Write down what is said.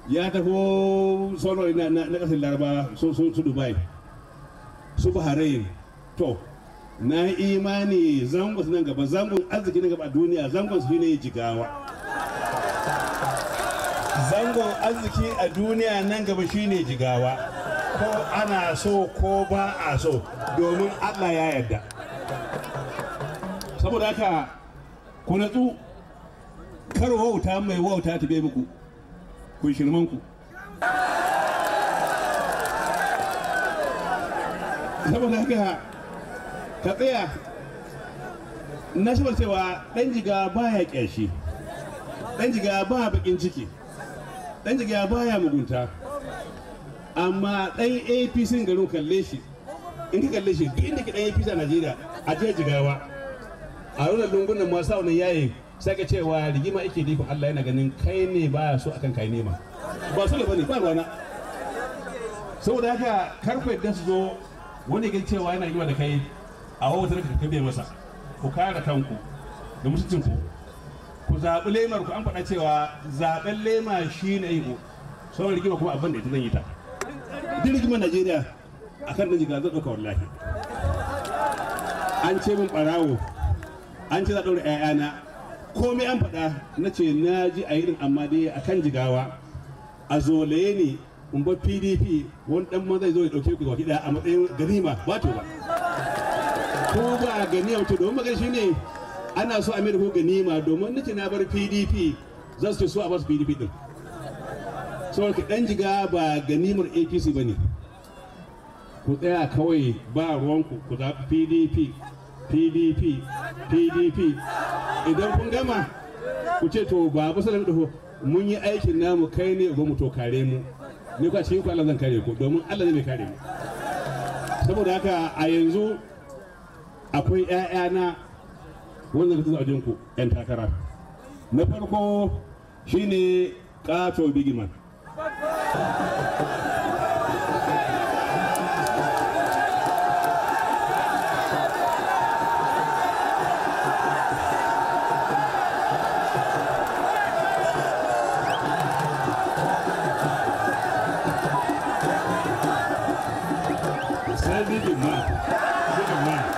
ya taho sauran na na na kasar laraba su su su dubai su bahrain to na yi imani zangon su nan gaba zangon arziki na gaba a duniya zangon su ne jigawa zangon arziki a duniya nan gaba shine jigawa ko ana so ko ba a so domin allah ya yarda saboda haka ku natsu kar wauta mai wauta ta bai muku ku shirman ku saboda haka ka tsaya na shi cewa ɗan jiga baya ƙyashi ɗan jiga ba baƙin ciki ɗan jiga baya mugunta amma ɗan apc garin kalle shi in ka kalle shi duk inda ke ɗan apc a najeriya a jihar jigawa a runar lungunan masu wannan yayin sai ka cewa rigima ake nufin allah yana ganin kai ne baya so akan kai nema ba su da bane ba ruwana saboda haka karku yadda su zo wani gan cewa yana rigima da kai a wata ka kabe masa ku kare kanku da mutuncinku ku zaɓi lemar ku an faɗa cewa zaɓen lema shi ne yin sauran rigima kuma abin da ita zan yi ta duk rigimar najeriya a kan ɗan jiga zan ɗauka wallahi an ce min ɓarawo an ce za ɗaura 'ya'yana komai an faɗa na ce na ji a irin amma dai a kan jigawa a zolaye ne in ba pdp wani ɗan ma zai zo ya ɗauke ku ga ɗaya a matsayin ganima ba to ba ko ba ganima to domin magana shi ne ana so a mai da ko ganima domin nace na bar pdp za su ce so a basu pdp din saboda ɗan jiga ba ganimar apc ba ne ku tsaya kawai ba ruwanku ku zaɓi pdp pdp pdp idan kun gama ku ce to ba ba sanar da mun yi aikin namu kai ne ba mu to kare mu ni kwa cikin ku Allah zan kare ku domin Allah ne mai kare mu saboda haka a yanzu akwai ƴaƴana wanda ka tsaya wajen ku ƴan takara na farko shine kato bigiman sai bigin man bigin man